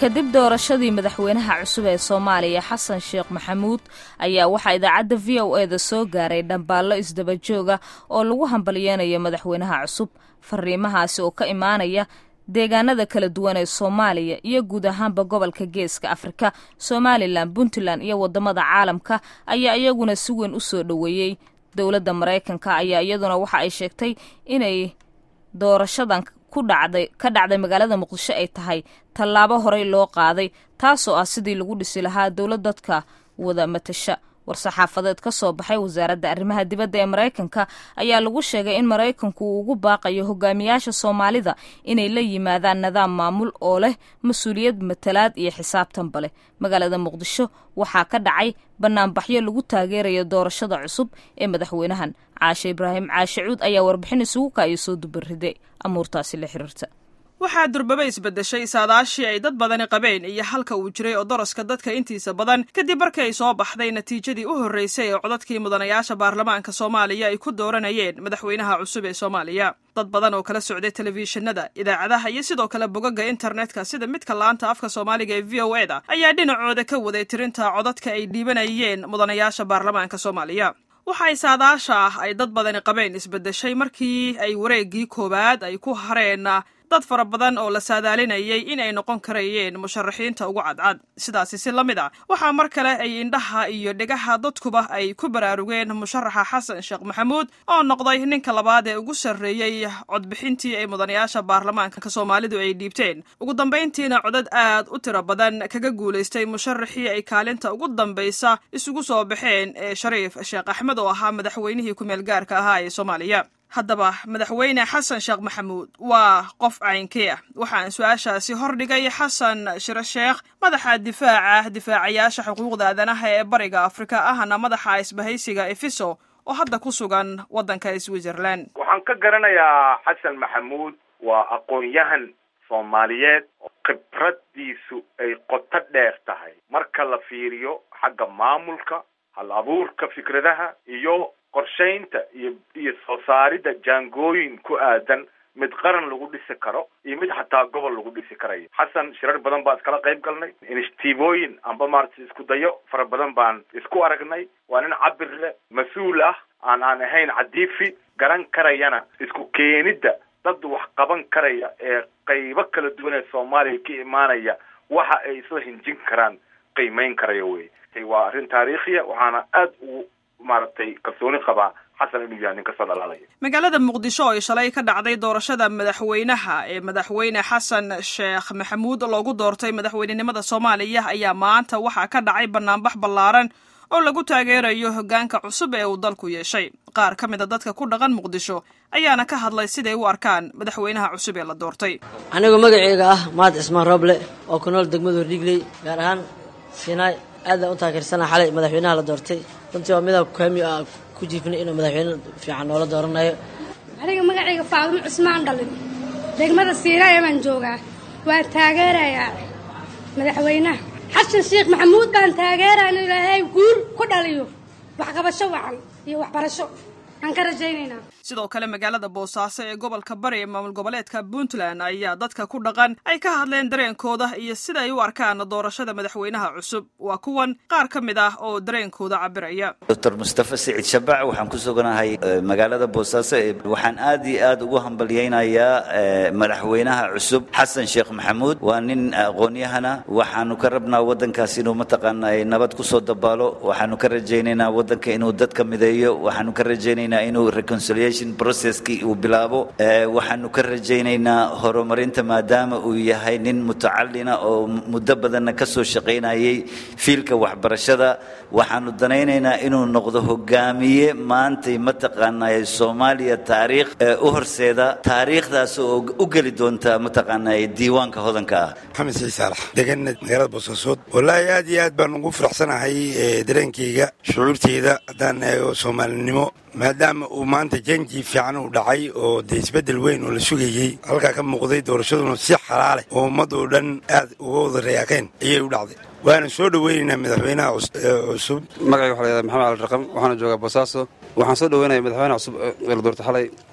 kadib doorashadii madaxweynaha cusub ee soomaaliya xasan sheekh maxamuud ayaa waxaa idaacadda v o e da soo gaaray dhambaallo isdabajooga oo lagu hambalyeynayo madaxweynaha cusub fariimahaasi oo ka imaanaya deegaanada kala duwan ee soomaaliya iyo guud ahaanba gobolka geeska afrika somalilan puntland iyo wadamada caalamka ayaa iyaguna si weyn u soo dhoweeyey dowladda maraykanka ayaa iyaduna waxa ay sheegtay inay doorashadan ku dhacday ka dhacday magaalada muqdisho ay tahay tallaabo horey loo qaaday taasoo ah sidii lagu dhisi lahaa dowlad dadka wada matasha war-saxaafadeed ka soo baxay wasaaradda arrimaha dibadda ee maraykanka ayaa lagu sheegay in maraykanku uu ugu baaqayo hogaamiyaasha soomaalida inay la yimaadaan nidaam maamul oo leh mas-uuliyad matalaad iyo xisaabtanba leh magaalada muqdisho waxaa ka dhacay banaanbaxyo lagu taageerayo doorashada cusub ee madaxweynahan caashe ibraahim caashe cuud ayaa warbixin isugu kaayo soo dubarriday amuurtaasi la xiriirta waxaa durbaba isbeddeshay saadaashii ay dad badani qabeen iyo halka uu jiray oo daraska dadka intiisa badan kadib markii ay soo baxday natiijadii u horreysay ee codadkii mudanayaasha baarlamaanka soomaaliya ay ku dooranayeen madaxweynaha cusub ee soomaaliya dad badan oo kala socday telefishinada idaacadaha iyo sidoo kale bogaga internetka sida midka laanta afka soomaaliga ee v o e da ayaa dhinacooda ka waday tirinta codadka ay dhiibanayeen mudanayaasha baarlamaanka soomaaliya waxay saadaasha ah ay dad badani qabeen isbeddeshay markii ay wareeggii koowaad ay ku hareen dad fara badan oo la saadaalinayay in ay noqon karayeen musharaxiinta ugu cadcad sidaasi si la mid ah waxaa mar kale ay indhaha iyo dhegaha dadkuba ay ku baraarugeen musharaxa xasan sheekh maxamuud oo noqday ninka labaad ee ugu sarreeyey codbixintii ay mudanayaasha baarlamaanka soomaalidu ay dhiibteen ugu dambayntiina codad aad u tiro badan kaga guulaystay musharaxii ay kaalinta ugu dambaysa isugu soo baxeen ee shariif sheekh axmed oo ahaa madaxweynihii ku-meel gaarka ahaa ee soomaaliya haddaba madaxweyne xasan sheekh maxamuud waa qof caynkee ah waxaan su-aashaasi hordhigay xasan shire sheekh madaxa difaaca difaacayaasha xuquuqda aadanaha ee bariga afrika ahna madaxa isbahaysiga efiso oo hadda ku sugan waddanka switzerland waxaan ka garanayaa xasan maxamuud waa aqoon-yahan soomaaliyeed oo khibradiisu ay qoto dheer tahay marka la fiiriyo xagga maamulka hal abuurka fikradaha iyo qorshaynta iyo iyo soo saaridda jaangooyin ku aadan mid qaran lagu dhisi karo iyo mid xataa gobol lagu dhisi karayo xasan shirar badan baan iskala qayb galnay inishtiibooyin amba maaragtay isku dayo fara badan baan isku aragnay waa nin cabir leh mas-uul ah aan aan ahayn cadiifi garan karayana isku keenidda dad wax qaban karaya ee qaybo kala duwan ee soomaaliya ka imaanaya waxa ay isla hinjin karaan qiimeyn karaya wey waa arrin taariikhiya waxaana aad ugu maaragtay kalsooni qabaa xasan inuu yahay nin kasoo dhalaalaya magaalada muqdisho oo shalay ka dhacday doorashada madaxweynaha ee madaxweyne xasan sheekh maxamuud loogu doortay madaxweynenimada soomaaliya ayaa maanta waxaa ka dhacay banaanbax ballaaran oo lagu taageerayo hoggaanka cusub ee uu dalku yeeshay qaar ka mid a dadka ku dhaqan muqdisho ayaana ka hadlay siday u arkaan madaxweynaha cusub ee la doortay anigu magaceyga ah mahad cismaan rooble oo ku nool degmada hordhigley gaar ahaan siinaay aadaan u taageersana xalay madaxweynaha la doortay runtii waa midaan kaami ah ku jiifnay inuu madaxweyne fiican noola dooranayo aniga magacayga faadumo cusmaan dhalin degmada siinaay baan joogaa waan taageerayaa madaxweynaha xasan sheekh maxamuud baan taageeraya inuu ilaahay guul ku dhaliyo waxqabasho wacan iyo waxbarasho aan ka rajaynaynaa sidoo kale magaalada boosaaso ee gobolka bari ee maamul goboleedka puntland ayaa dadka ku dhaqan ay ka hadleen dareenkooda iyo sida ay u arkaan doorashada madaxweynaha cusub waa kuwan qaar ka mid ah oo dareenkooda cabiraya doctor mustafa siciid shabac waxaan ku suganahay magaalada boosaaso waxaan aad iyo aad ugu hambalyaynayaa madaxweynaha cusub xasan sheekh maxamuud waa nin aqoon-yahana waxaanu ka rabnaa waddankaas inuu mataqaanaa nabad kusoo dabaalo waxaanu ka rajaynaynaa waddanka inuu dadka mideeyo waxaanu ka rajaynaynaa inuu reconciliation processkii uu bilaabo waxaanu ka rajaynaynaa horumarinta maadaama uu yahay nin mutacalina oo muddo badanna ka soo shaqaynayay fiilka waxbarashada waxaanu danaynaynaa inuu noqdo hogaamiye maantay mataqaanaa soomaaliya taariikh u horseeda taariikhdaas oo u geli doonta mataqaanaa diiwaanka hodanka ah maxamed sii saalax deganad magaalada boosaasood wallaahi aad iyo aad baan ugu faraxsanahay dareenkayga shucuurteyda haddaan eego soomaalinimo maadaama uu maanta janji fiican uu dhacay oo dee isbeddel weyn oo la sugayey halkaa ka muuqday doorashaduna si xalaaleh oo ummadoo dhan aad uga wada reyaaqeen ayay u dhacday waana soo dhoweynaynaa madaxweynaha cusub magacayga waxa la yahada maxamed cali raqam waxaana joogaa boosaaso waxaan soo dhoweynayaa madaxweynaha cusub ee la doortay xalay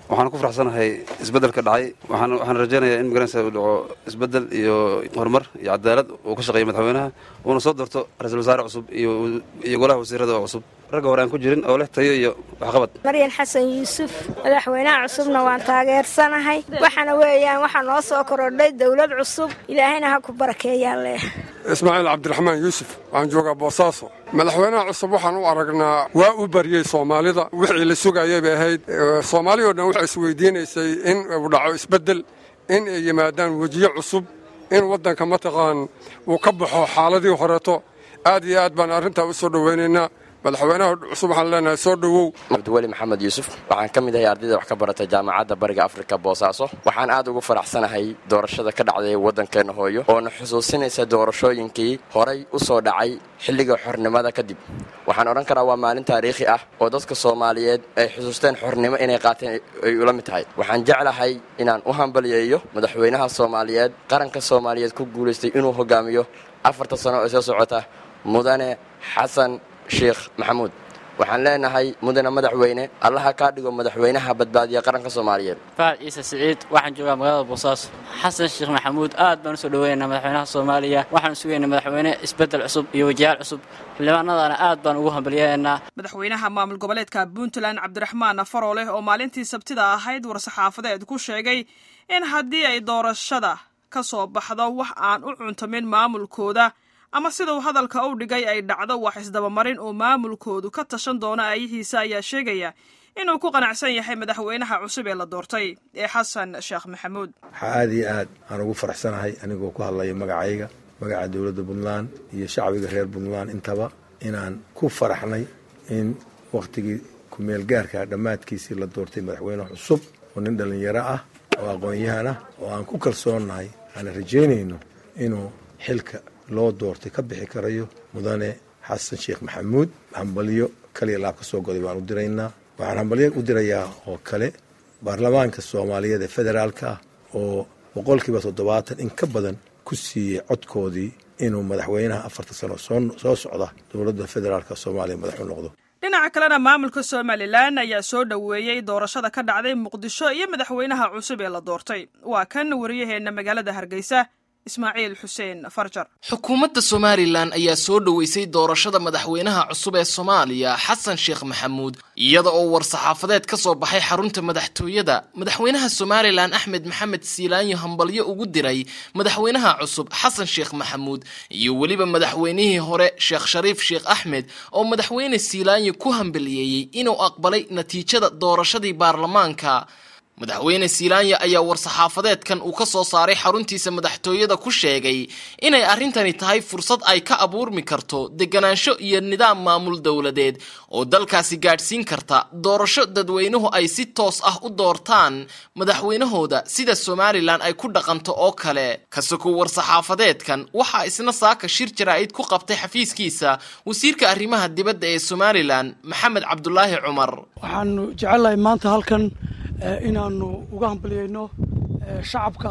waxaan ku faraxsanahay isbeddelka dhacay waxaan waxaan rajaynayaa in magaranaysa uu dhaco isbeddel iyo horumar iyo cadaalad uu ka shaqeeya madaxweynaha uuna soo doorto ra-iisul wasaare cusub iyo iyo golaha wasiirada oo cusub ragga hore aan ku jirin oo leh tayo iyo waxqabad maryan xasan yuusuf madaxweynaha cusubna waan taageersanahay waxaana weeyaan waxaa noo soo korodhay dowlad cusub ilaahayna ha ku barakeeyaan leh ismaaciil cabdiraxmaan yuusuf waxaan joogaa boosaaso madaxweynaha cusub waxaan u aragnaa waa u baryey soomaalida wixii la sugayay bay ahayd soomaali oo dhan waxay isweydiinaysay in uu dhaco isbeddel in ay yimaadaan wejiyo cusub in waddanka mataqaan uu ka baxo xaaladii horeeto aad iyo aad baan arrintaa u soo dhowaynaynaa madaxweynaha cusub waxaan leenahay soo dhowow cabdiweli maxamed yuusuf waxaan ka mid ahay ardayda wax ka barata jaamacadda bariga afrika boosaaso waxaan aad ugu faraxsanahay doorashada ka dhacday waddankeenna hooyo oona xusuusinaysa doorashooyinkii horay u soo dhacay xilliga xornimada kadib waxaan odhan karaa waa maalin taariikhi ah oo dadka soomaaliyeed ay xusuusteen xornimo inay qaateen ay ula mid tahay waxaan jeclahay inaan u hambaliyeeyo madaxweynaha soomaaliyeed qaranka soomaaliyeed ku guulaystay inuu hogaamiyo afarta sano ee soo socota mudane xasan sheekh maxamuud waxaan leenahay mudane madaxweyne allaha kaa dhigo madaxweynaha badbaadiya qaranka soomaaliyeed faad ciise siciid waxaan joogaa magaalada boosaaso xasan sheekh maxamuud aad baan usoo dhaweynaynaa madaxweynaha soomaaliya waxaan sugaynaa madaxweyne isbeddel cusub iyo wajahaal cusub xildhibaanadana aad baan ugu hambalyahaynaa madaxweynaha maamul goboleedka puntland cabdiraxmaan farooleh oo maalintii sabtida ahayd war-saxaafadeed ku sheegay in haddii ay doorashada ka soo baxdo wax aan u cuntamin maamulkooda ama siduu hadalka u dhigay ay dhacdo wax isdabamarin oo maamulkoodu ka tashan doono aayihiisa ayaa sheegaya inuu ku qanacsan yahay madaxweynaha cusub ee la doortay ee xasan sheekh maxamuud waxaa aad iyo aad aan ugu faraxsanahay anigoo ku hadlaya magacayga magaca dowladda puntland iyo shacbiga reer puntland intaba inaan ku faraxnay in wakhtigii kumeel gaarka dhammaadkiisii la doortay madaxweyne cusub oo nin dhallinyaro ah oo aqoon-yahan ah oo aan ku kalsoonnahay aanan rajaynayno inuu xilka loo doortay ka bixi karayo mudane xasan sheekh maxamuud hambalyo kaliya laab ka soo goday baan u diraynaa waxaan hambalyo u dirayaa oo kale baarlamaanka soomaaliyeed ee federaalka ah oo boqolkiiba toddobaatan in ka badan ku siiyey codkoodii inuu madaxweynaha afarta sano soo socda dowladda federaalka soomaaliya madax u noqdo dhinaca kalena maamulka somalilan ayaa soo dhoweeyey doorashada ka dhacday muqdisho iyo madaxweynaha cusub ee la doortay waa kan wariyaheenna magaalada hargeysa ismaaciil xuseen farjar xukuumadda somalilan ayaa soo dhoweysay doorashada madaxweynaha cusub ee soomaaliya xasan sheekh maxamuud iyada oo war-saxaafadeed ka soo baxay xarunta madaxtooyada madaxweynaha somalilan axmed maxamed siilaanyo hambalyo ugu diray madaxweynaha cusub xasan sheekh maxamuud iyo weliba madaxweynihii hore sheekh shariif sheekh axmed oo madaxweyne siilaanyo ku hambaliyeeyey inuu aqbalay natiijada doorashadii baarlamaanka madaxweyne siilaanya ayaa war-saxaafadeedkan uu ka soo saaray xaruntiisa madaxtooyada ku sheegay inay arrintani tahay fursad ay ka abuurmi karto deganaansho iyo nidaam maamul dowladeed oo dalkaasi gaadhsiin karta doorasho dadweynuhu ay si toos ah u doortaan madaxweynahooda sida somalilan ay ku dhaqanto oo kale kasoko war-saxaafadeedkan waxaa isna saaka shir jaraa'id ku qabtay xafiiskiisa wasiirka arrimaha dibadda ee somalilan maxamed cabdulaahi cumar waxaanu jecelahay maanta halkan inaanu uga hambaliyeyno shacabka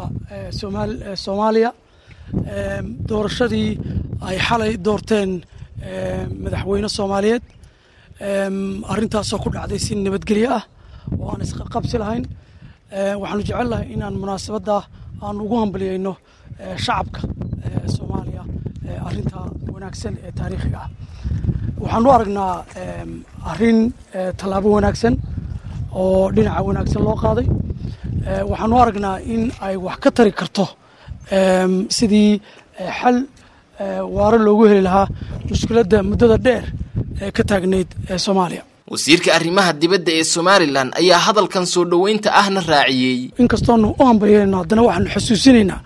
soomaaliya doorashadii ay xalay doorteen madaxweyne soomaaliyeed arrintaasoo ku dhacday si nabadgelyo ah oo aan isqabsi lahayn waxaanu jecelnahay inaan munaasabadda aanu ugu hambaliyeyno shacabka soomaaliya arrinta wanaagsan ee taariikhiga ah waxaanu aragnaa arrin tallaabo wanaagsan oo dhinaca wanaagsan loo qaaday waxaanu aragnaa in ay wax ka tari karto sidii xal waaro loogu heli lahaa mushkiladda muddada dheer ee ka taagnayd ee soomaaliya wasiirka arrimaha dibadda ee somalilan ayaa hadalkan soo dhoweynta ahna raaciyey inkastoonu u hambalyeyno haddana waxaanu xusuusinaynaa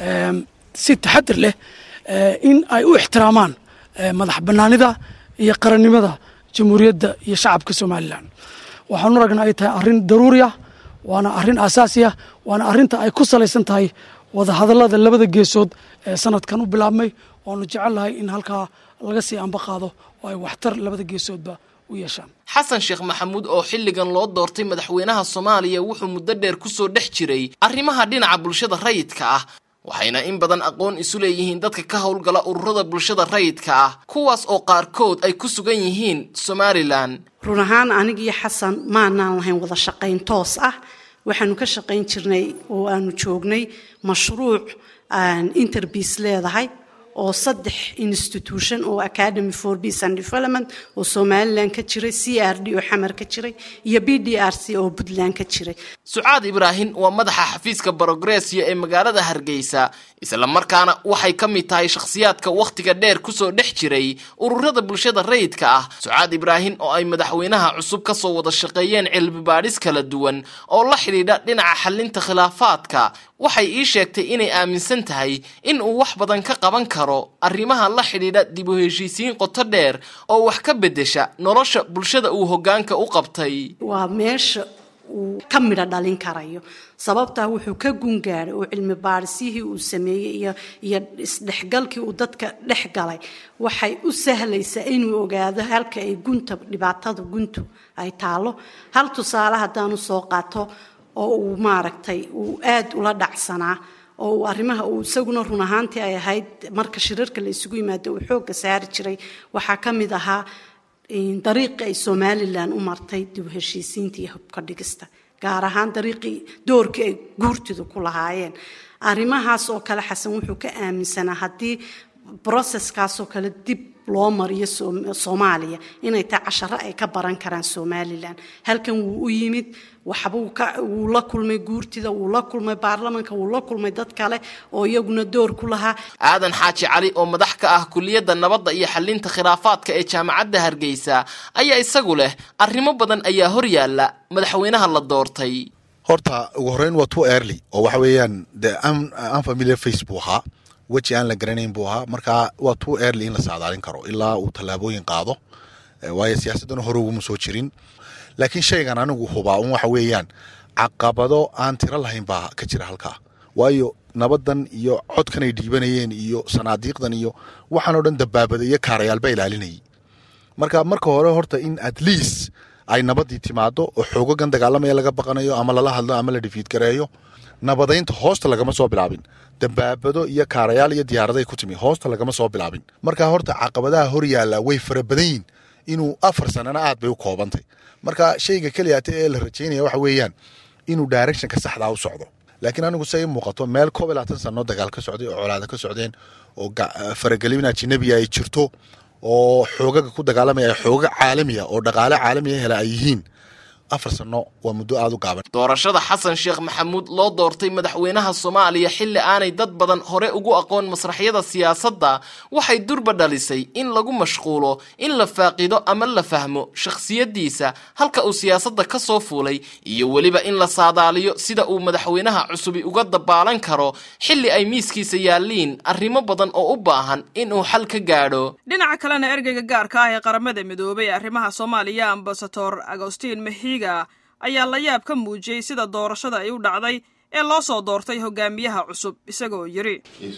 si taxadir leh in ay u ixtiraamaan madax bannaanida iyo qarannimada jamhuuriyadda iyo shacabka somalilan waxaanu aragnaa ay tahay arrin daruuri ah waana arrin aasaasi ah waana arrinta ay ku salaysan tahay wadahadallada labada geesood ee sanadkan u bilaabmay oanu jecelnahay in halkaa laga sii amba qaado oo ay waxtar labada geesoodba u yeeshaan xasan sheekh maxamuud oo xilligan loo doortay madaxweynaha soomaaliya wuxuu muddo dheer ku soo dhex jiray arrimaha dhinaca bulshada rayidka ah waxayna in badan aqoon isu leeyihiin dadka ka howlgala ururada bulshada rayidka ah kuwaas oo qaarkood ay ku sugan yihiin somalilan run ahaan anigiyo xasan maanaan lahayn wada shaqayn toos ah waxaanu ka shaqayn jirnay oo aanu joognay mashruuc interbiis leedahay oo saddex institution oo academy for peace and development oo somalilan ka jiray c r d oo xamar ka jiray iyo b d r c oo puntland ka jiray sucaad ibraahim waa madaxa xafiiska barogresia ee magaalada hargeysa islamarkaana waxay ka mid tahay shakhsiyaadka wakhtiga dheer kusoo dhex jiray ururada bulshada rayidka ah sucaad ibraahim oo ay madaxweynaha cusub kasoo wada shaqeeyeen cilmi baadhis kala duwan oo la xidhiidha dhinaca xalinta khilaafaadka waxay ii sheegtay inay aaminsan tahay in uu wax badan ka qaban karo arrimaha la xidhiidha dib u heshiisiin qoto dheer oo wax ka beddesha nolosha bulshada uu hoggaanka u qabtay waa meesha uu ka midho dhalin karayo sababtaa wuxuu ka gungaaray oo cilmi baadhisihii uu sameeyey iyo iyo isdhexgalkii uu dadka dhex galay waxay u sahlaysaa inuu ogaado halka ay gunta dhibaatada guntu ay taalo hal tusaale haddaanu soo qaato oo uu maaragtay uu aada ula dhacsanaa oo uu arrimaha uu isaguna run ahaantii ay ahayd marka shirarka la isugu yimaado uu xoogga saari jiray waxaa ka mid ahaa dariiqii ay somalilan u martay dib u heshiisiinta iyo hubka dhigista gaar ahaan dariiqii doorkii ay guurtidu ku lahaayeen arrimahaas oo kale xasan wuxuu ka aaminsanaa haddii broseskaasoo kale dib loo mariyo soomaaliya inay tahay casharo ay ka baran karaan somalilan halkan wuu u yimid waxbuu wuu la kulmay guurtida wuu la kulmay baarlamanka wuu la kulmay dad kale oo iyaguna door ku lahaa aadan xaaji cali oo madax ka ah kuliyadda nabadda iyo xalinta khilaafaadka ee jaamacadda hargeysa ayaa isagu leh arrimo badan ayaa hor yaalla madaxweynaha la doortay horta ugu horreyn waa too early oo waxa weeyaan de unfamiliar face buu ahaa weji aan la garanayn buu ahaa marka waa too early in la saadaalin karo ilaa uu tallaabooyin qaado waayo siyaasaddana hore uguma soo jirin laakiin shaygan anigu hubaa un waxa weeyaan caqabado aan tiro lahayn baa ka jira halkaa waayo nabadan iyo codkan ay dhiibanayeen iyo sanaadiiqdan iyo waxaan oo dhan dabaabada iyo kaarayaal baa ilaalinayay marka marka hore horta in at least ay nabadii timaado oo xoogagan dagaalamaya laga baqanayo ama lala hadlo ama la dhifiid gareeyo nabadaynta hoosta lagama soo bilaabin dabaabado iyo kaarayaal iyo diyaaraday ku timi hoosta lagama soo bilaabin marka horta caqabadaha hor yaalla way fara badan yihin inuu afar sanana aad bay u koobantay marka shayga keliyaata ee la rajaynaya waxa weeyaan inuu directionka saxdaa u socdo laakiin anigu say muuqato meel koob iyo labaatan sano dagaal ka socday oo colaada ka socdeen oo faragelin ajinabiya ay jirto oo xoogaga ku dagaalamaya ay xooga caalamiya oo dhaqaale caalamiya hela ay yihiin afar sano waa muddo aada u gaaban doorashada xasan sheekh maxamuud loo doortay madaxweynaha soomaaliya xilli aanay dad badan hore ugu aqoon masraxyada siyaasadda waxay durba dhalisay in lagu mashquulo in la faaqido ama la fahmo shakhsiyaddiisa halka uu siyaasadda ka soo fuulay iyo weliba in la saadaaliyo sida uu madaxweynaha cusubi uga dabaalan karo xilli ay miiskiisa yaalliin arrimo badan oo u baahan inuu xal ka gaadho dhinaca kalena ergeyga gaarka ah ee qaramada midoobay ee arrimaha soomaaliya ambasador agostin mexiga ayaa la yaab ka muujiyey sida doorashada ay u dhacday ee loo soo doortay hogaamiyaha cusub isagoo yidhi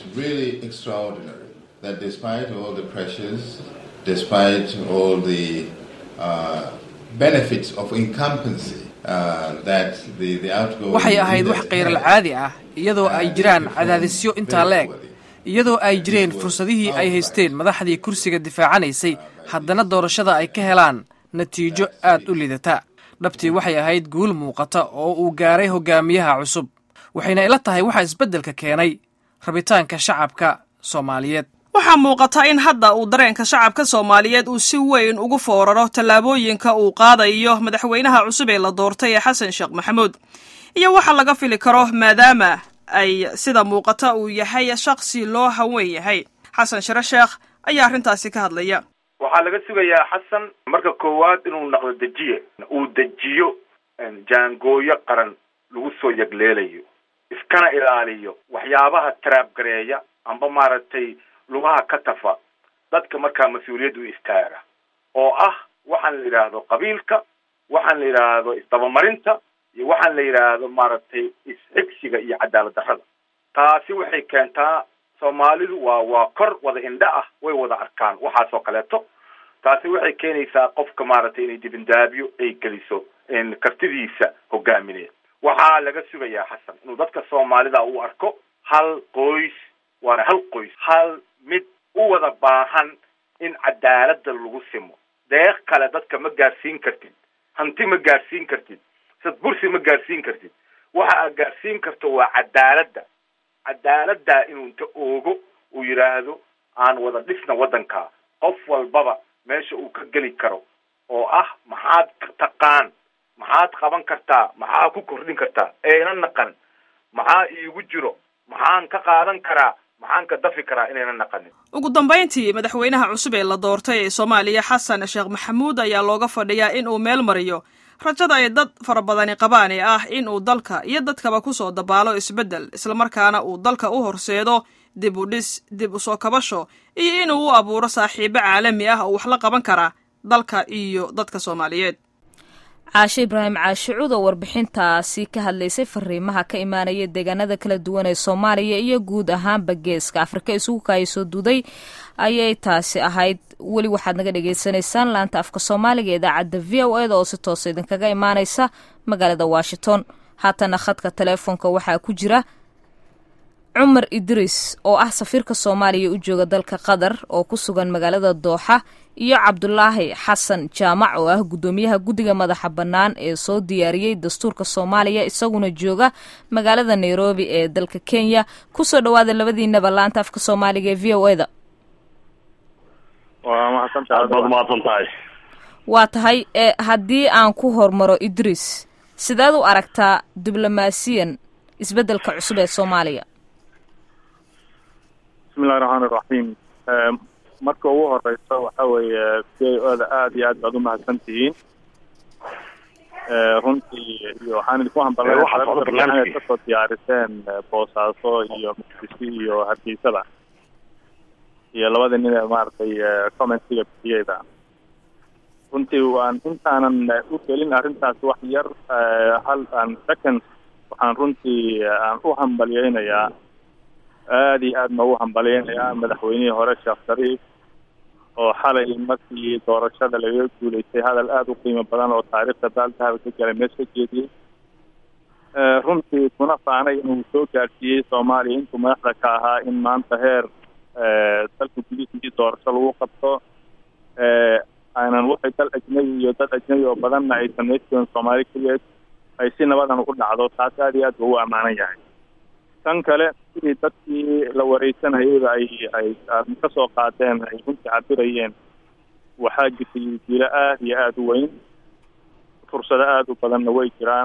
waxay ahayd wax khayral caadi ah iyadoo ay jiraan cadaadisyo intaa la eg iyadoo ay jireen fursadihii ay haysteen madaxdii kursiga difaacanaysay haddana doorashada ay ka helaan natiijo aad u lidata dhabtii waxay ahayd guul muuqata oo uu gaaray hogaamiyaha cusub waxayna ila tahay waxaa isbeddelka keenay rabitaanka shacabka soomaaliyeed waxaa muuqata in hadda uu dareenka shacabka soomaaliyeed uu si weyn ugu fooraro tallaabooyinka uu qaadayo madaxweynaha cusub ee la doortay ee xasan sheekh maxamuud iyo waxa laga fili karo maadaama ay sida muuqata uu yahay shaksi loo hawen yahay xasan shire sheekh ayaa arrintaasi ka hadlaya waxaa laga sugayaa xasan marka koowaad inuu naqdo dejiye uu dejiyo jaangooyo qaran lagu soo yagleelayo iskana ilaaliyo waxyaabaha taraabgareeya amba maaragtay lugaha ka tafa dadka markaa mas-uuliyadda u istaaga oo ah waxaan la yidhaahdo qabiilka waxaan la yidhaahdo isdabamarinta iyo waxaan la yidhaahdo maaragtay isxigsiga iyo cadaalad darrada taasi waxay keentaa soomaalidu waa waa kor wada indha ah way wada arkaan waxaas oo kaleeto taasi waxay keenaysaa qofka maaragtay inay dibindaabyo ay geliso kartidiisa hogaamineed waxaa laga sugayaa xasan inuu dadka soomaalida u arko hal qoys waana hal qoys hal mid u wada baahan in cadaaladda lagu simo deeq kale dadka ma gaarsiin kartid hanti ma gaarsiin kartid sad bursi ma gaarsiin kartid waxa aad gaarsiin karto waa cadaaladda cadaaladdaa inuu inta oogo uu yidhaahdo aan wada dhisna waddanka qof walbaba meesha uu ka geli karo oo ah maxaad taqaan maxaad qaban kartaa maxaa ku kordhin kartaa ayna naqan maxaa iigu jiro maxaan ka qaadan karaa maxaan ka dafi karaa inayna naqanin ugu dambayntii madaxweynaha cusub ee la doortay ee soomaaliya xasan sheekh maxamuud ayaa looga fadhiyaa in uu meel mariyo rajada ay dad fara badani qabaan ee ah in uu dalka iyo dadkaba kusoo dabaalo isbeddel islamarkaana uu dalka u horseedo dib u dhis dib u soo kabasho iyo inuu u abuuro saaxiibo caalami ah oo wax la qaban kara dalka iyo dadka soomaaliyeed caashe ibraahim caashicuud oo warbixintaasi ka hadlaysay fariimaha ka imaanaya deegaanada kala duwan ee soomaaliya iyo guud ahaanba geeska afrika isugu kaayasoo duuday ayay taasi ahayd weli waxaad naga dhagaysanaysaan laanta afka soomaaliga idaacadda v o eda oo si toosa idinkaga imaanaysa magaalada washington haatana khadka teleefoonka waxaa ku jira cumar idriis oo ah safiirka soomaaliya u jooga dalka qatar oo ku sugan magaalada dooxa iyo cabdulaahi xasan jaamac oo ah guddoomiyaha guddiga madaxa bannaan ee soo diyaariyey dastuurka soomaaliya isaguna jooga magaalada nairobi ee dalka kenya kusoo dhawaada labadiinaba laanta afka soomaaliga ee v o eda waa tahay haddii aan ku hormaro idriis sideed u aragtaa diblomaasiyan isbeddelka cusub ee soomaaliya bismillahi raxmaan iraxiim marka ugu horeysa waxa weeye c i o da aada iyo aad baad umahadsan tihiin runtii iyo waxaan idinku hambalay kasoo diyaariseen boosaaso iyo muqdisho iyo hargeysada iyo labada nin ee maaragtay commentiga bixiyeyda runtii waan intaanan u gelin arrintaas wax yar hal an second waxaan runtii aan u hambalyeynayaa aada iyo aad noogu hambalyeynayaa madaxweynihii hore sheekh shariif oo xalay markii doorashada lagaga guuleystay hadal aada u qiimo badan oo taariikhda baaldahaba ka galay mees ka jeediyey runtii kuna faanay inuu soo gaadhsiiyey soomaaliya intuu madaxda ka ahaa in maanta heer dalka gudihiisii doorasho lagu qabto aanan waxay dal ajnabi iyo dad ajnabi oo badanna ay samaystirin soomaali keliyeed ay si nabadan u dhacdo taas aada iyo aad ba ugu ammaanan yahay tan kale sidii dadkii la wareysanayayba ay ay ka soo qaadeen ay runtii cabirayeen waxaa jirtay dilo aada iyo aada u weyn fursado aada u badanna way jiraan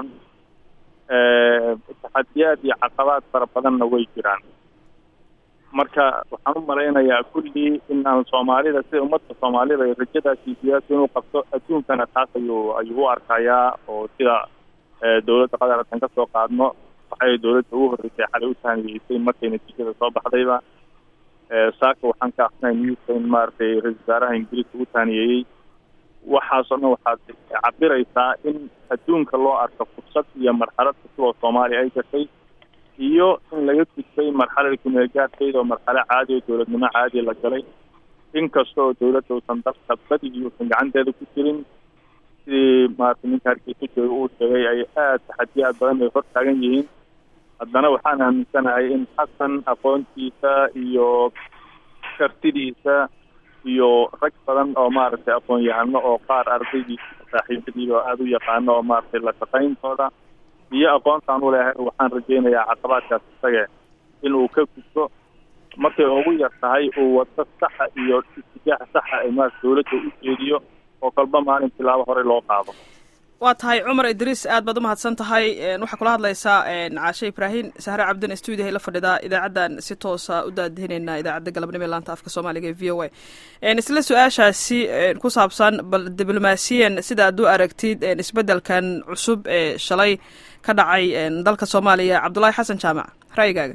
taxadiyaad iyo caqabaad fara badanna way jiraan marka waxaan u malaynayaa kullii in aan soomaalida sida ummadda soomaalida ay rajadaasi siyaasi inuu qabto adduunkana taas ayuu ayuu u arkayaa oo sida dowladda qatar hadan ka soo qaadno waxay dowladda ugu horreysay xalay u taaniyeysay markay natiijada soo baxdayba saaka waxaan ka aqrinay newska in maaragtay ra-isul wasaaraha ingiriiska u taaniyeeyey waxaasoo dhan waxaad cabiraysaa in adduunka loo arko fursad iyo marxalad cusub oo soomaaliya ay gashay iyo in laga gudbay marxalada kumeelgaarkeeda oo marxalo caadi oo dowladnimo caadi la galay inkasta oo dowladda uusan dalka badigii uusan gacanteeda ku jirin sidii maaragtay ninka hargeysa jooga uu sheegay ay aada taxadiyaad badan ay hor taagan yihiin haddana waxaan aaminsanahay in xasan aqoontiisa iyo kartidiisa iyo rag badan oo maaragtay aqoon-yahano oo qaar ardaydiisa saaxiibadiiba oo aada u yaqaano oo maaragtay la shaqayntooda iyo aqoontaan u leehay waxaan rajaynayaa caqabaadkaas isaga in uu ka gudbo markay ugu yar tahay uu wado saxa iyo itijaax saxa ee maarata dowladda u jeediyo oo kalba maalin tilaabo hore loo qaado waa tahay cumar idriis aad baad umahadsan tahay waxaa kula hadlaysaa caashe ibraahim sahre cabdin stuudiyahay la fadhidaa idaacaddan si toosa u daadihineynaa idaacadda galabnimo ee laanta afka soomaaliga ee v o a isla su-aashaasi ku saabsan bal diblomaasiyan sida aad u aragtid isbeddelkan cusub ee shalay ka dhacay dalka soomaaliya cabdullaahi xasan jaamac ra'yigaaga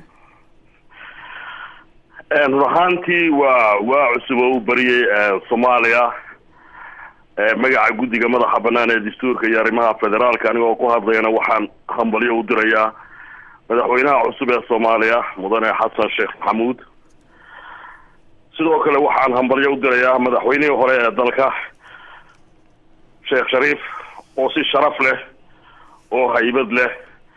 run ahaantii waa waa cusub oo u bariyey soomaaliya magaca guddiga madaxa bannaan ee dastuurka iyo arrimaha federaalka anigoo ku hadlayana waxaan hambalyo u dirayaa madaxweynaha cusub ee soomaaliya mudane xasan sheekh maxamuud sidoo kale waxaan hambalyo u dirayaa madaxweynihii hore ee dalka sheekh shariif oo si sharaf leh oo haybad leh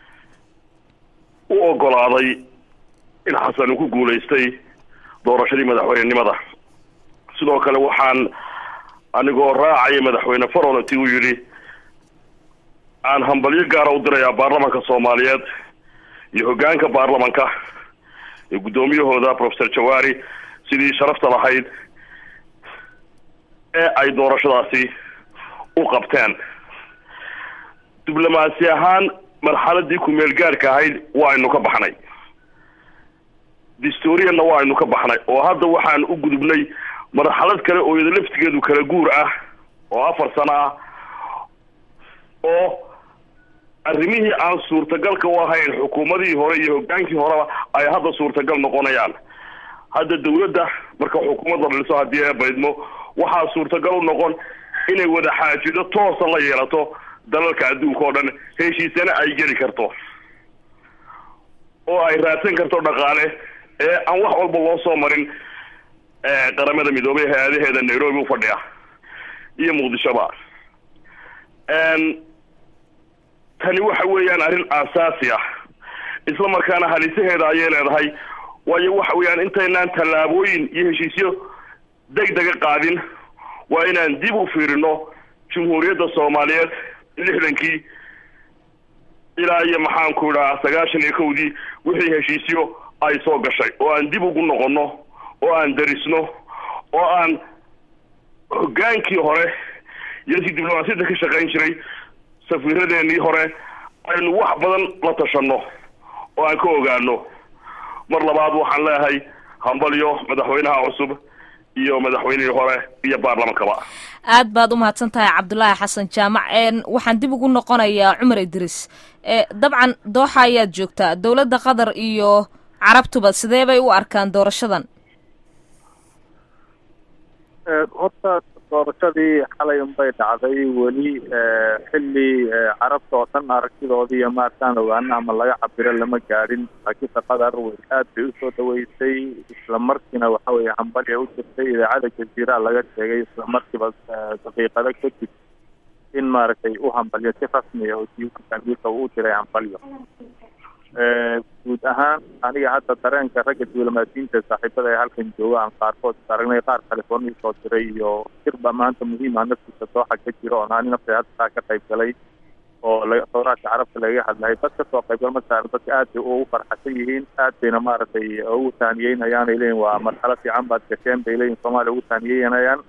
u ogolaaday in xasan uu ku guulaystay doorashadii madaxweynenimada sidoo kale waxaan anigoo raacaya madaxweyne farolati uu yidhi aan hambalyo gaara u dirayaa baarlamanka soomaaliyeed iyo hoggaanka baarlamanka iyo guddoomiyahooda professor jawaari sidii sharafta lahayd ee ay doorashadaasi u qabteen diblomaasi ahaan marxaladii ku-meel gaarka ahayd waa aynu ka baxnay distorianna waa aynu ka baxnay oo hadda waxaan u gudubnay marxalad kale oo iyada laftigeedu kala guur ah oo afar sano ah oo arrimihii aan suurtagalka u ahayn xukuumadihii hore iyo hoggaankii horeba ay hadda suurtagal noqonayaan hadda dawladda marka xukuumadda dhaliso haddii ee baydmo waxaa suurtagal u noqon inay wada xaajido toosa la yeelato dalalka adduunka oo dhan heshiisana ay geli karto oo ay raadsan karto dhaqaale ee aan wax walba loo soo marin qaramada midoobay hay-adaheeda nairobi u fadhiya iyo muqdishoba tani waxa weeyaan arrin aasaasi ah isla markaana halisaheeda ayay leedahay waayo waxa weeyaan intaynaan tallaabooyin iyo heshiisyo deg dega qaadin waa inaan dib u fiirino jumhuuriyadda soomaaliyeed lixdankii ilaa iyo maxaanku idhaha sagaashan iyo kowdii wixii heshiisyo ay soo gashay oo aan dib ugu noqono oo aan darisno oo aan hoggaankii hore iyo si diblomaasiyadda ka shaqayn jiray safiiradeenii hore aynu wax badan la tashanno oo aan ka ogaano mar labaad waxaan leeyahay hambalyo madaxweynaha cusub iyo madaxweynihii hore iyo baarlamankaba aad baad u mahadsan tahay cabdulaahi xasan jaamac waxaan dib ugu noqonayaa cumar idris dabcan dooxa ayaad joogtaa dowladda qatar iyo carabtuba sidee bay u arkaan doorashadan horta doorashadii xalay unbay dhacday weli xilli carabta oo dhan aragtidoodii iyo maartaan ogaana ama laga cabiro lama gaadhin laakiinse qatar way aad bay usoo dhaweysay isla markiina waxa weeye hambalya u jirtay idaacada jaziira laga sheegay isla markiiba daqiiqado kadib in maaragtay u hambalyo si rasmi ah oo jiitanbiilka uu u diray hambalyo guud ahaan aniga hadda dareenka ragga diblomaasiyiinta saaxiibada ee halkan jooga aan qaarkood aragnay qaar california soo diray iyo shirba maanta muhiima naftiisa dooxa ka jiro oon ani nafta hadda ka qayb galay oo sawraadka carabta lagaga hadlahay dad kasoo qaybgal masalan dadka aad bay ugu farxasan yihiin aad bayna maaragtay ugu taaniyeynayaan ay leeyihin waa marxalo fiican baad gasheen bay leeyihin soomaaliya ugu taaniyeynayaan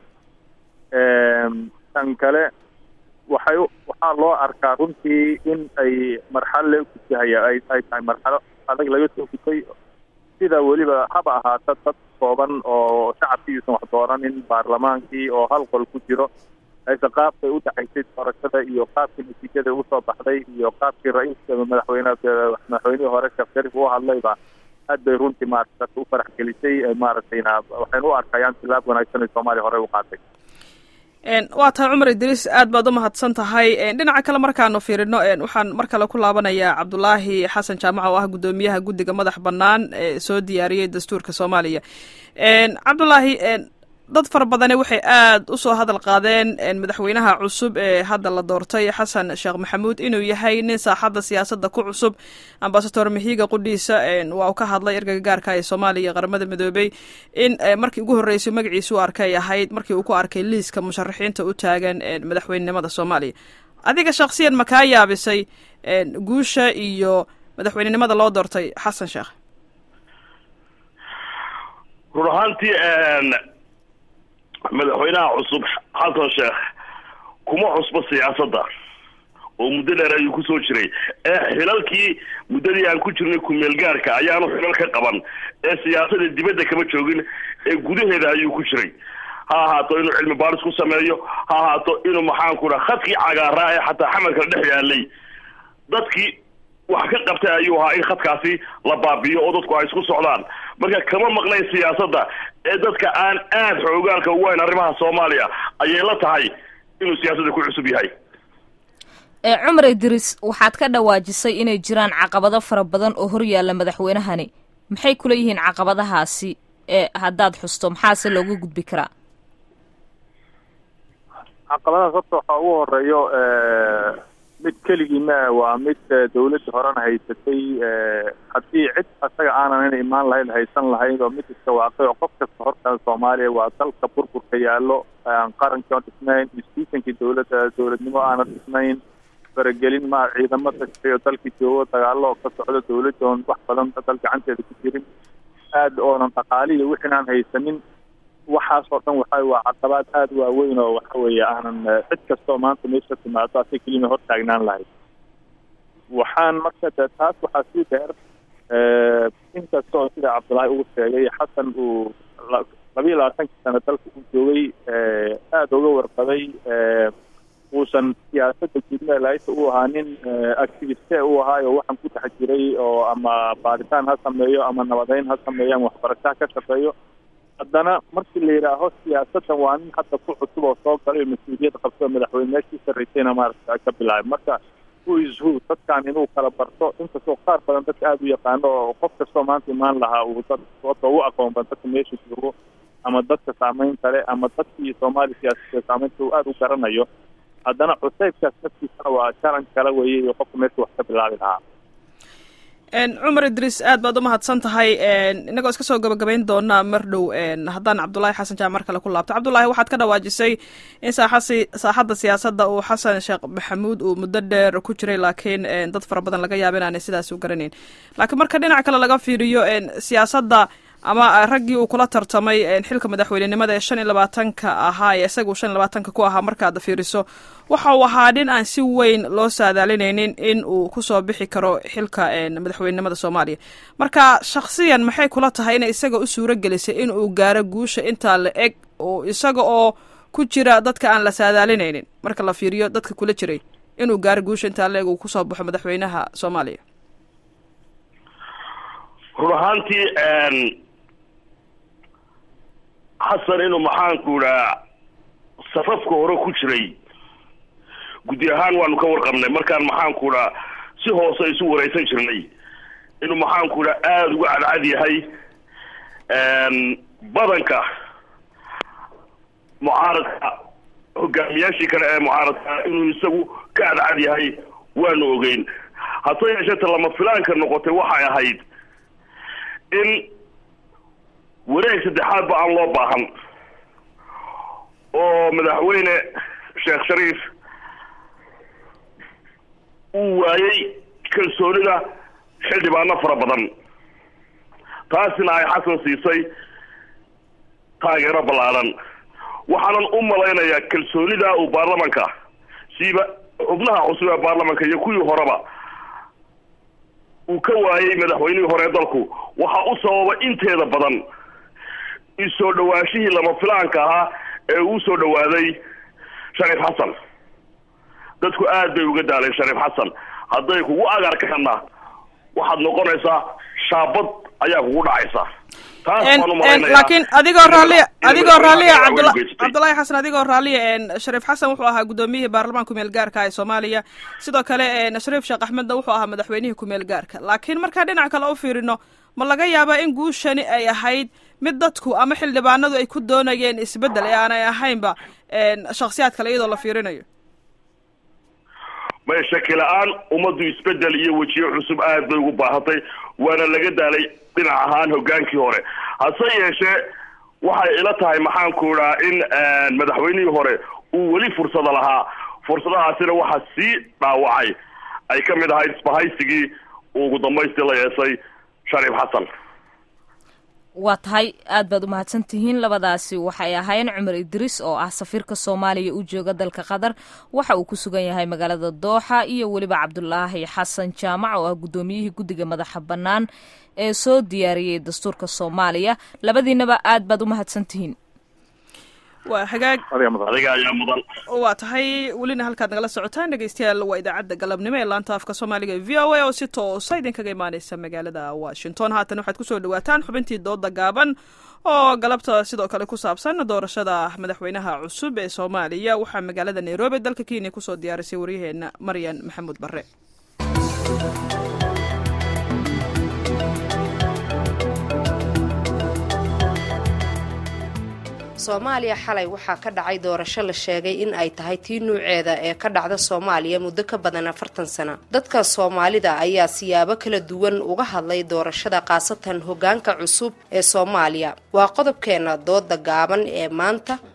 tan kale waxay waxaa loo arkaa runtii in ay marxalo la gudahaya ay ay tahay marxalo adag laga soo gutay sida weliba haba ahaata dad kooban oo shacabkiiusan wax dooranin baarlamaankii oo hal qol ku jiro ayse qaabkay u dhaxaysay doorashada iyo qaabkii natiijada usoo baxday iyo qaabkii ra-iiska madaxweyne madaxweynihii hore sheekh sharif u hadlayba aad bay runtii maarata dadka u farax gelisay maaragtayna waxayna u arkayaan tilaab wanaagsan ay soomaaliya horey u qaatay waa tahay cumar idriis aad baad u mahadsan tahay dhinaca kale markaanu fiirino waxaan mar kale ku laabanayaa cabdulaahi xasan jaamac oo ah guddoomiyaha guddiga madax bannaan ee soo diyaariyey dastuurka soomaaliya cabdulaahi dad fara badane waxay aad usoo hadal qaadeen madaxweynaha cusub ee hadda la doortay xasan sheekh maxamuud inuu yahay nin saaxadda siyaasadda ku cusub ambasador mahiiga qudhiisa waa uu ka hadlay ergaga gaarka ee soomaaliya iyo qaramada midoobey in markii ugu horreysay magaciisa u arkay ahayd markii uu ku arkay liiska musharaxiinta u taagan madaxweynenimada soomaaliya adiga shaksiyan ma kaa yaabisay guusha iyo madaxweynenimada loo doortay xasan sheekh run ahaantii madaxweynaha cusub xasan sheekh kuma cusbo siyaasadda oo muddo dheer ayuu kusoo jiray ee xilalkii muddadii aan ku jirnay kumeel gaarka ayaanu xilal ka qaban ee siyaasada dibadda kama joogin ee gudaheeda ayuu ku jiray ha ahaato inuu cilmi baaris ku sameeyo ha ahaato inuu maxaanku dhaha khadkii cagaaraa ee xataa xamalka dhex yaalay dadkii wax ka qabtay ayuu ahaa in khadkaasi la baabiyo oo dadku ay isku socdaan marka kama maqnayn siyaasadda ee dadka aan aad xoogaalka ugu hayn arrimaha soomaaliya ayay la tahay inuu siyaasadda ku cusub yahay cumar idris waxaad ka dhawaajisay inay jiraan caqabado fara badan oo hor yaalla madaxweynahani maxay kula yihiin caqabadahaasi ee haddaad xusto maxaase looga gudbi karaa caqabadahaas horta waxaa ugu horeeyo mid keligii ma waa mid dawladda horena haysatay haddii cid asaga aanan in imaan lahayn haysan lahayn oo mid iska waaqay oo qof kasta horta soomaaliya waa dalka burburka yaallo aan qarankii oon dhisnayn institutionkii dawladda dawladnimo aanan dhisnayn faragelin ma ciidamo tagtayo dalka joogo dagaalo oo ka socdo dawladda oon wax badan dal gacanteeda ku jirin aad oonan dhaqaaliya wixin aan haysanin waxaasoo dhan waxa waa caqabaad aada waaweyn oo waxa weeye aanan cid kastoo maanta meesha timaado asa kelima hor taagnaan lahayd waxaan marka de taas waxaa sii dheer inkastoo sida cabdullaahi uu sheegay xasan uu labiiyo labaatankii sano dalka uu joogay aada uga warqabay uusan siyaasadda jidmeelaita u ahaa nin activiste uu ahaayo waxaan ku dhex jiray oo ama baaritaan ha sameeyo ama nabadeyn ha sameeyo ama waxbarasho ha ka shaqeeyo haddana markii la yidhaaho siyaasaddan waa nin hadda ku cusub oo soo galay oo mas-uuliyad qabto madaxweyne meeshii sarreysayna maaragta ka bilaabay marka who is who dadkan inuu kala barto inkastoo qaar badan dadka aada u yaqaano oo qof kastoo maanta imaan lahaa uu dad sababta ugu aqoon badan dadka meesha joogo ama dadka saameynta leh ama dadkii soomaali siyaasada saameynta uu aada u garanayo haddana cuseybkaas naftiisana waa jaran kala weeyey iyo qofka meesha wax ka bilaabi lahaa cumar idriis aad baad u mahadsan tahay inagoo iska soo gabagabayn doonaa mar dhow haddaan cabdullaahi xasan jaamac mar kale ku laabto cabdullaahi waxaad ka dhawaajisay in saaxasi saaxadda siyaasadda uu xasan sheekh maxamuud uu muddo dheer ku jiray laakiin dad fara badan laga yaaba inaanay sidaas u garanayn laakiin marka dhinac kale laga fiiriyo siyaasadda ama raggii uu kula tartamay xilka madaxweynenimada ee shan iyo labaatanka ahaa ee isagu shan iyo labaatanka ku ahaa markaad fiiriso waxa uu ahaa nin aan si weyn loo saadaalinaynin in uu kusoo bixi karo xilka madaxweynenimada soomaaliya marka shakhsiyan maxay kula tahay inay isaga u suuro gelisay in uu gaaro guusha intaa la eg oo isaga oo ku jira dadka aan la saadaalinaynin marka la fiiriyo dadka kula jiray inuu gaaro guusha intaa la eg uu kusoo baxo madaxweynaha soomaaliya run ahaantii xasan inuu maxaanku idhaa safafka hore ku jiray guddi ahaan waanu ka warqabnay markaan maxaanku idhaa si hoose isu wareysan jirnay inuu maxaanku idhaa aada uga cadcad yahay badanka mucaaradka hogaamiyaashii kale ee mucaaradka inuu isagu ka cadcad yahay waanu ogeyn hase yeeshee ta lama filaanka noqotay waxay ahayd in wareeg saddexaadba aan loo baahan oo madaxweyne sheekh shariif uu waayey kalsoonida xildhibaano fara badan taasina ay xasan siisay taageero ballaaran waxaanan u malaynayaa kalsoonida uu baarlamanka siiba xubnaha cusub ee baarlamanka iyo kuwii horeba uu ka waayey madaxweynihii hore ee dalku waxa u sababa inteeda badan isoo dhawaashihii lama filaanka ahaa ee uu soo dhawaaday shariif xasan dadku aad bay uga daaleen shariif xasan hadday kugu agarkaana waxaad noqonaysaa shaabad ayaa kugu dhacaysa laakiin adigoo raalliya adigoo raalliya cabdula cabdullaahi xasan adigoo raalliya shariif xasan wuxuu ahaa guddoomiyihii baarlamaanka kumeel gaarka ee soomaaliya sidoo kale shariif sheekh axmedna wuxuu ahaa madaxweynihii kumeel gaarka laakiin markaan dhinac kale u fiirino ma laga yaabaa in guushani ay ahayd mid dadku ama xildhibaanadu ay ku doonayeen isbeddel ee aanay ahaynba shaksiyaad kale iyadoo la fiirinayo may shaki la-aan ummaddu isbeddel iyo wejiyo cusub aad bay ugu baahatay waana laga daalay dhinac ahaan hogaankii hore hase yeeshee waxay ila tahay maxaanku idhaa in madaxweynihii hore uu weli fursada lahaa fursadahaasina waxaa sii dhaawacay ay ka mid ahayd isbahaysigii uu ugu dambaystii la yeesay shariif xasan waa tahay aad baad u mahadsan tihiin labadaasi waxay ahaayeen cumar idriis oo ah safiirka soomaaliya u jooga dalka qatar waxa uu ku sugan yahay magaalada dooxa iyo weliba cabdulaahi xasan jaamac oo ah guddoomiyihii guddiga madaxa bannaan ee soo diyaariyey dastuurka soomaaliya labadiinaba aad baad u mahadsan tihiin waa hagaag adiga ayaa mudan waa tahay welina halkaad nagala socotaan dhegeystayaal waa idaacadda galabnimo ee laanta afka soomaaliga e v o a oo si toosa idinkaga imaaneysa magaalada washington haatan waxaad kusoo dhawaataan xubintii dooda gaaban oo galabta sidoo kale ku saabsan doorashada madaxweynaha cusub ee soomaaliya waxaa magaalada nairobi dalka kenya kusoo diyaarisay waryaheena maryan maxamuud bare soomaaliya xalay waxaa ka dhacay doorasho la sheegay in ay tahay tii nuuceeda ee ka dhacda soomaaliya muddo ka badan afartan sano dadka soomaalida ayaa siyaabo kala duwan uga hadlay doorashada khaasatan hogaanka cusub ee soomaaliya waa qodobkeena dooda gaaban ee maanta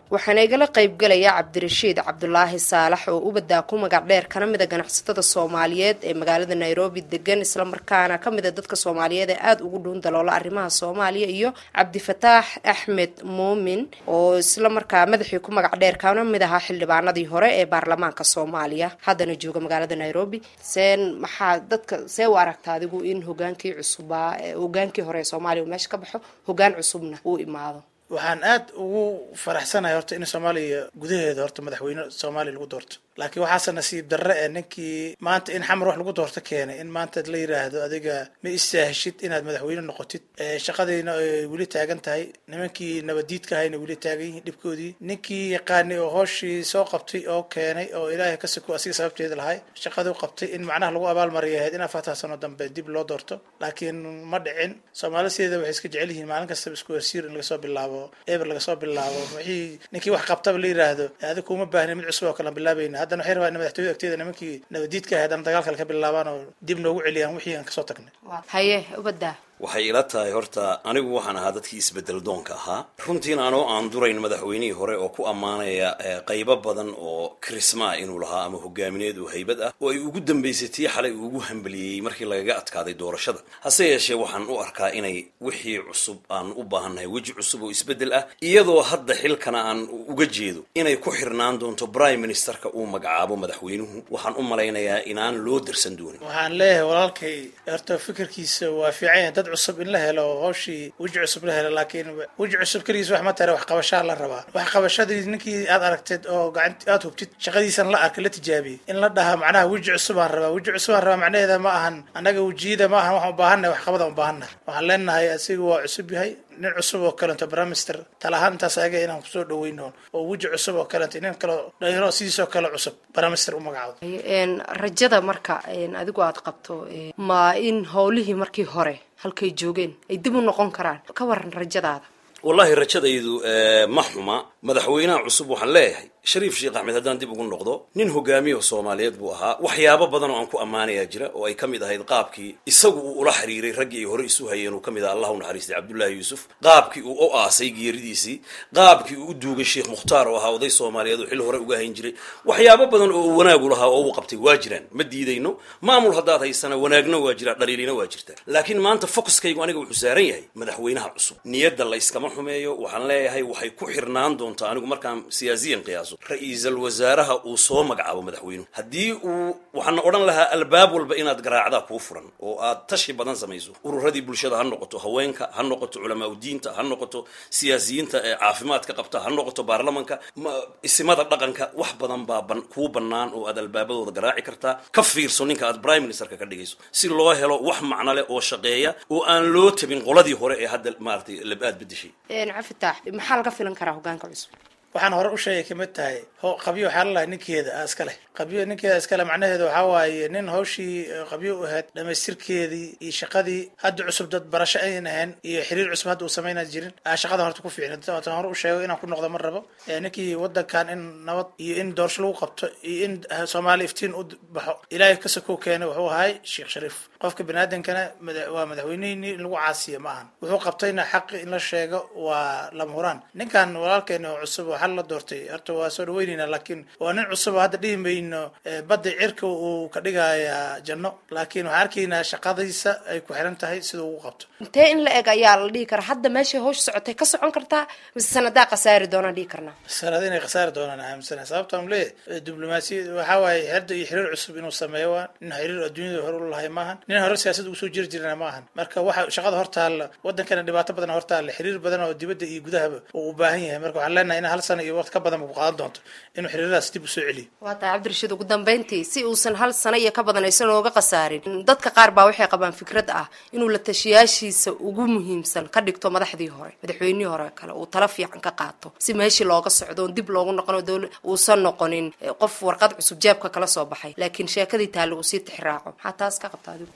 waxaana igala qaybgalaya cabdirashiid cabdulaahi saalax oo ubaddaa ku magac dheer kana mida ganacsatada soomaaliyeed ee magaalada nairobi degan islamarkaana ka mida dadka soomaaliyeed ee aada ugu dhuun daloola arrimaha soomaaliya iyo cabdifataax axmed muumin oo islamarkaa madaxii ku magac dheer kana mid ahaa xildhibaanadii hore ee baarlamaanka soomaaliya haddana jooga magaalada nairobi seen maxaa dadka see u aragta adigu in hogaankii cusubaa hogaankii hore ee soomaaliya uu meesha ka baxo hogaan cusubna uu imaado waxaan aad ugu faraxsanahay horta in soomaaliya gudaheeda horta madaxweyne soomaaliya lagu doorto laakiin waxaase nasiib darre ee ninkii maanta in xamar wax lagu doorto keenay in maanta la yiraahdo adiga ma istaahishid inaad madaxweyne noqotid shaqadiina ay weli taagan tahay nimankii nabadiidka ahayna weli taagan yihiin dhibkoodii ninkii yaqaanay oo hooshii soo qabtay oo keenay oo ilaahay ka siko asiga sababteeda lahay shaqaduu qabtay in macnaha lagu abaalmariya ahayd in afartan sano dambe dib loo doorto laakiin ma dhicin soomaali sideeda waxay iska jecel yihiin maalin kastaba isku hersiir in laga soo bilaabo eber laga soo bilaabo wixii ninkii wax qabtaba la yiraahdo adiga kuma baahnin mid cusub oo kale aan bilaabayna haddana waxay rabaa in madaxtooyada agteeda nimankii nabadiidka ahayd haddana dagaal kale ka bilaabaan oo dib noogu celiyaan wixii aan kasoo tagnay haye ubaddaa waxay ila tahay horta anigu waxaan ahaa dadkii isbedel doonka ahaa runtiina anoo aan durayn madaxweynihii hore oo ku ammaanaya qaybo badan oo krismaa inuu lahaa ama hogaamineed oo haybad ah oo ay ugu dambaysay tii xalay uu ugu hambaliyey markii lagaga adkaaday doorashada hase yeeshee waxaan u arkaa inay wixii cusub aan u baahannahay weji cusub oo isbedel ah iyadoo hadda xilkana aan uga jeedo inay ku xirnaan doonto prime ministerka uu magacaabo madaxweynuhu waxaan u malaynayaa inaan loo darsan doonin waxaan leeyahay walaalkay horta fikirkiisa waa fiican dad cusub in la helo hooshii weji cusub la helo laakiin weji cusub keligiis wax ma tare wax qabashaa la rabaa wax qabashadii ninkii aad aragteed oo gacant aad hubtid shaqadiisan la arkay la tijaabiyey in la dhaha macnaha weji cusubaan rabaa weji cusubaan rabaa macnaheeda ma ahan annaga wejiyada ma ahan waxaan u baahannahay wax qabadaan u baahannahay waxaan leenahay asiga waa cusub yahay nin cusub oo kalento brimister talahaan intaas ayaga inaan kusoo dhaweyno oo weji cusub oo kalento nin kaleo dhalinyaro sidiisoo kale cusub brimister u magacaabo rajada marka adigu aad qabto ma in howlihii markii hore halkay joogeen ay dib u noqon karaan ka waran rajadaada wallahi rajadaydu ma xuma madaxweynaha cusub waxaan leeyahay shariif sheekh axmed haddaan dib ugu noqdo nin hogaamiyaha soomaaliyeed buu ahaa waxyaabo badan oo aan ku ammaanayaa jira oo ay ka mid ahayd qaabkii isagu uu ula xiriiray raggii ay hore isu hayeen uu ka mid aha allah u naxariistay cabdullaahi yuusuf qaabkii uu u aasay geeridiisii qaabkii uu u duugay sheekh mukhtaar oo ahaa oday soomaaliyeed oo xil hore uga hayn jiray waxyaabo badan oo uu wanaagu lahaa oo uu qabtay waa jiraan ma diidayno maamul haddaad haysana wanaagna waa jiraa dhaliilina waa jirta laakiin maanta focuskaygu aniga wuxuu saaran yahay madaxweynaha cusub niyadda la yskama xumeeyo waxaan leeyahay waxay ku xirnaan doontaa anigu markaan siyaasiyan qiyaaso ra-iisal wasaaraha uu soo magacaabo madaxweynuhu haddii uu waxaana odhan lahaa albaab walba inaad garaacdaa kuu furan oo aad tashi badan samayso ururadii bulshada ha noqoto haweenka ha noqoto culamaa udiinta ha noqoto siyaasiyiinta ee caafimaadka qabta ha noqoto baarlamanka isimada dhaqanka wax badan baa kuu bannaan oo aad albaabadooda garaaci kartaa ka fiirso ninka aad prime ministerka ka dhigayso si loo helo wax macno leh oo shaqeeya oo aan loo tabin qoladii hore ee hadda maaragtay aad bedeshay cafitaax maxaa laga filan karaa hogaanka cusub waxaan hore u sheegay kamid tahay ho qabyo waxaa lalahay ninkeeda a iska leh qabyo ninkeeda iskale macnaheedu waxaa waaye nin hawshii qabyo u ahayd dhamaystirkeedii iyo shaqadii hadda cusub dad barasho ayn ahayn iyo xiriir cusub hadda uu samayna jirin aa shaqadan horta ku fiicna tan hore u sheego inaan ku noqdo ma rabo ninkii wadankan in nabad iyo in doorasho lagu qabto iyo in soomaaliya iftiin u baxo ilaahay ka sokow keenay wuxuu ahay sheekh shariif qofka baniaadamkana waa madaxweynihii in lagu caasiya ma ahan wuxuu qabtayna xaqi in la sheego waa lama huraan ninkan walaalkeena oo cusub waxaa la doortay horta waa soo dhaweynayna laakiin waa nin cusub oo hadda dhihi mayno badda cirka uu ka dhigayaa janno laakiin waxaan arkaynaa shaqadiisa ay ku xiran tahay sida ugu qabto intee in la eg ayaa la dhihi karaa hadda meeshay hawsha socotay ka socon kartaa mise sanadaa khasaari doonaan dhihi karnaa sanad inay khasaari doonaan aaminsana sababta aan leeyahay diblomaasiyad waxaa waaye xerda iyo xiriir cusub inuu sameeyo waa nin xiriir adduunyada hore u lahay maahan nin hore siyaasad ugu soo jiri jirana maahan marka waxa shaqada hortaalla wadankana dhibaato badan hortaalla xiriir badan oo dibadda iyo gudahaba uu u baahan yahay marka waxaan leenahay in hal sana iyo waqti ka badan ku qaadan doonto inuu xiriiradaas dib usoo celiyo waa tahay cabdirashiid ugu dambeyntii si uusan hal sano iyo ka badan aysan ooga khasaarin dadka qaar baa waxay qabaan fikrad ah inuu la tashiyaashiisa ugu muhiimsan ka dhigto madaxdii hore madaxweynihii hore kale uu tala fiican ka qaato si meeshii looga socdo oon dib loogu noqon dowla uusan noqonin qof warqad cusub jeebka kala soo baxay laakiin sheekadii taale uu sii tixraaco maxaa taas ka qabta adigu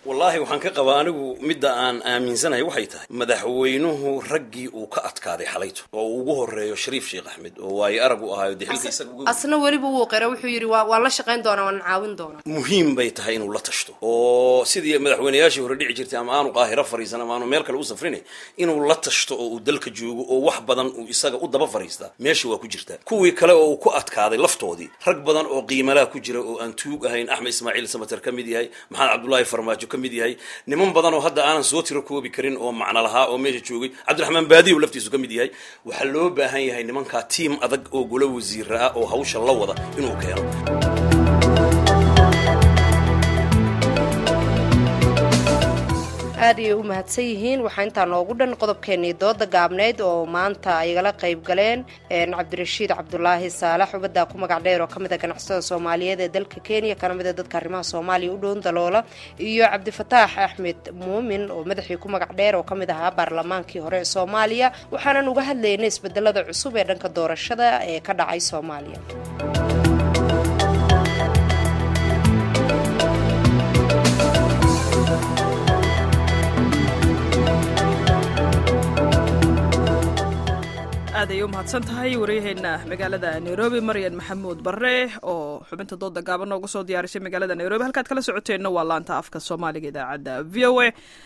wallaahi waxaan ka qabaa anigu midda aan aaminsanahay waxay tahay madaxweynuhu raggii uu ka adkaaday xalayto oo uu ugu horeeyo shariif sheekh axmed oo waayo arag u ahaayo dee xilka isaga uga asna weliba wuu qira wuxuu yidhi waa waan la shaqayn doonaa waan caawin doonaa muhiim bay tahay inuu la tashto oo sidii madaxweynayaashii hore dhici jirtay ama aanu qaahiro fariisan ama aanu meel kale u safrinay inuu la tashto oo uu dalka joogo oo wax badan uu isaga u daba fariistaa meesha waa ku jirtaa kuwii kale oo uu ku adkaaday laftoodii rag badan oo qiimalaha ku jira oo aan tuug ahayn axmed ismaaciil samater ka mid yahay maxamed cabdullaahi farmaajo ka mid yahay niman badan oo hadda aanan soo tiro koobi karin oo macno lahaa oo meesha joogay cabdiraxmaan baadiyow laftiisu ka mid yahay waxaa loo baahan yahay nimankaa tiim adag oo golo wasiira ah oo hawsha la wada inuu keeno aad ayay u mahadsan yihiin waxaa intaa noogu dhan qodobkeenii dooda gaabneyd oo maanta ay igala qayb galeen cabdirashiid cabdulaahi saalax ubaddaa ku magac dheer oo ka mid a ganacsatada soomaaliyeed ee dalka kenya kana mid a dadka arrimaha soomaaliya u dhown daloola iyo cabdifataax axmed muumin oo madaxii ku magac dheer oo ka mid ahaa baarlamaankii hore ee soomaaliya waxaanan uga hadlaynay isbedelada cusub ee dhanka doorashada ee ka dhacay soomaaliya aad ayay u mahadsan tahay waryaheena magaalada nairobi maryan maxamuud barre oo xubinta dooda gaaban noogu soo diyaarisay magaalada nairobi halkaad kala socoteenna waa laanta afka soomaaliga idaacadda v o a